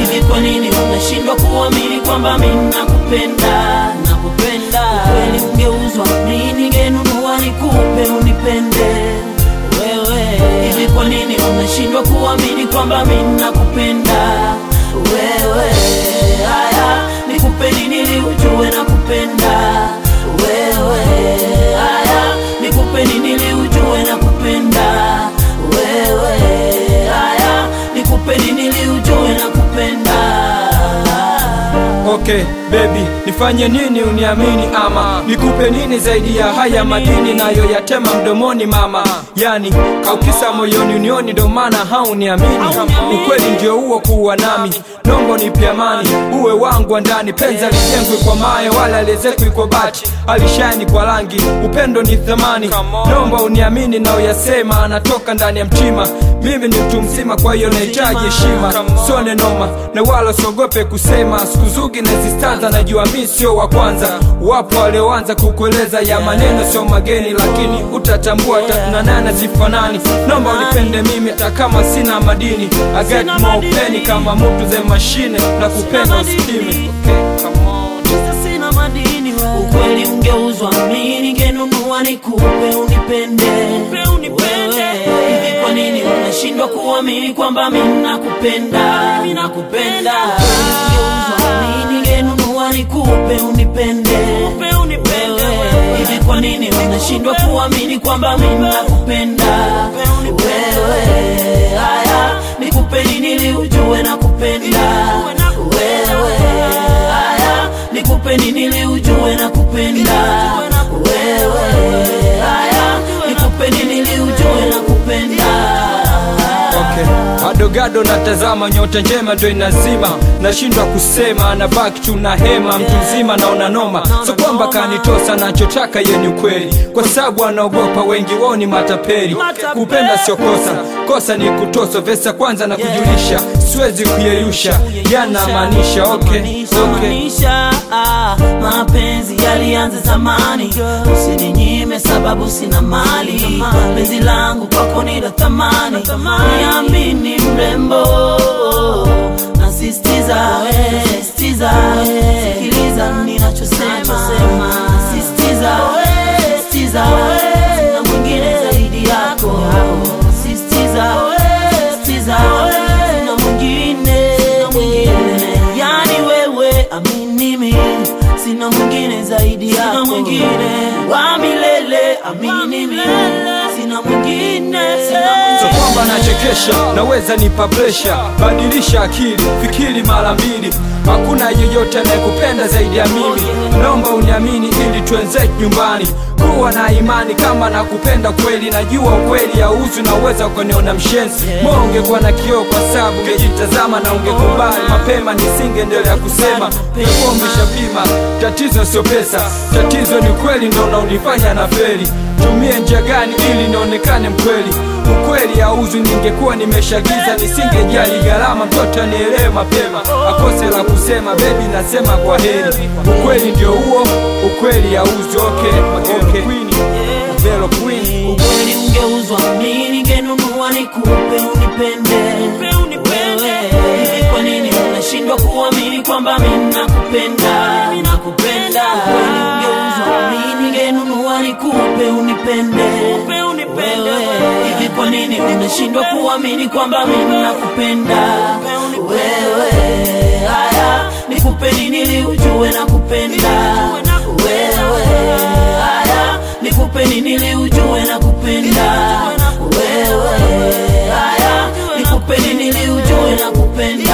hivi kwa nini unashindwa kuamini kwamba mimi nakupenda nakupenda kweli ungeuzwa mimi ningenunua nikupe unipende wewe hivi kwa nini unashindwa kuamini kwamba mimi nakupenda wewe haya nikupe nini ili ujue nakupenda wewe haya nikupe nini ili ujue nakupenda wewe haya nikupe nini ili ujue nakupenda Okay baby, nifanye nini uniamini ama nikupe nini zaidi ya haya madini nayo yatema mdomoni mama, yani kaukisa moyoni unioni, ndo maana hauniamini. Ukweli ndio huo kuwa nami, nombo nipe amani, uwe wangu wa ndani, penzi alijengwi kwa mawe wala aliezekwi kwa bati, alishani kwa rangi, upendo ni thamani. Nomba uniamini na uyasema, anatoka ndani ya mtima. Mimi ni mtu mzima, kwa hiyo nahitaji heshima, sone noma na wala usiogope kusema. Siku zugi na zistanza, najua mi sio wa kwanza. Wapo walioanza kukueleza ya maneno sio mageni, lakini utatambua tatunanana zifanani. Nomba unipende mimi hata kama sina madini, I got more penny kama mtu ze mashine na kupenda usipime. Okay, come on. Kisa sina madini we. Ukweli ungeuzwa mimi ningenunua nikupe unipende Wewe, hivi kwa nini unashindwa kuamini kwamba mimi nakupenda nakupenda Ukweli ungeuzwa mimi ningenunua nikupe unipende Wewe, hivi kwa nini unashindwa kuamini kwamba mimi nakupenda wewe haya nikupe nini ili ujue nakupenda wewe haya nikupe nini ili ujue nakupenda wewe haya nikupe nini ili ujue nakupenda Okay. Adogado natazama nyota njema ndo inazima, nashindwa kusema, nabaki tu na hema, mtu mzima naona noma, so kwamba kanitosa, nachotaka ye ni ukweli, kwa sababu anaogopa wengi wao ni matapeli. Kupenda sio kosa, kosa ni kutosa, vesa kwanza na kujulisha, siwezi kuyeyusha, yanamaanisha okay, okay. maanisha ah, mapenzi yalianza zamani usininyime sababu sina mali penzi langu kwako ni la thamani niamini mrembo nasistiza sistiza sikiliza ninachosema sistiza sistiza na mwingine zaidi yako sistiza sistiza na mwingine mwingine yani wewe amini mimi sina mwingine zaidi yako mwingine wa milele amini mimi sina mwingine sina So kwamba nachekesha, naweza nipa presha, badilisha akili, fikiri mara mbili. Hakuna yeyote anayekupenda zaidi ya mimi, naomba uniamini ili tuenze nyumbani. Kuwa na imani kama nakupenda kweli, najua ukweli hauzi, naweza ukaniona mshenzi. Moyo ungekuwa na kioo kwa sababu ungejitazama na ungekubali mapema, nisingeendelea kusema ungekuwa umeshapima. Tatizo sio pesa, tatizo ni kweli, ndo unaonifanya na feli. Tumie njia gani ili nionekane mkweli? Ukweli hauzi, ningekuwa nimeshagiza, nisingejali gharama, mtoto anielewe mapema, akose la kusema, bebi nasema kwa heri. Ukweli ndio huo, ukweli hauzi. Okay, okay. Queen, Velo Queen. ukweli ungeuzwa mimi ningenunua nikupe unipende wewe hivi kwa nini unashindwa kuamini kwamba mimi nakupenda nakupenda ukweli ungeuzwa mimi ningenunua nikupe unipende wewe hivi kwa nini unashindwa kuamini kwamba mimi nakupenda wewe haya nikupe nini ili ujue nakupenda wewe haya nikupe nini ili ujue nakupenda wewe haya nikupe nini ili ujue nakupenda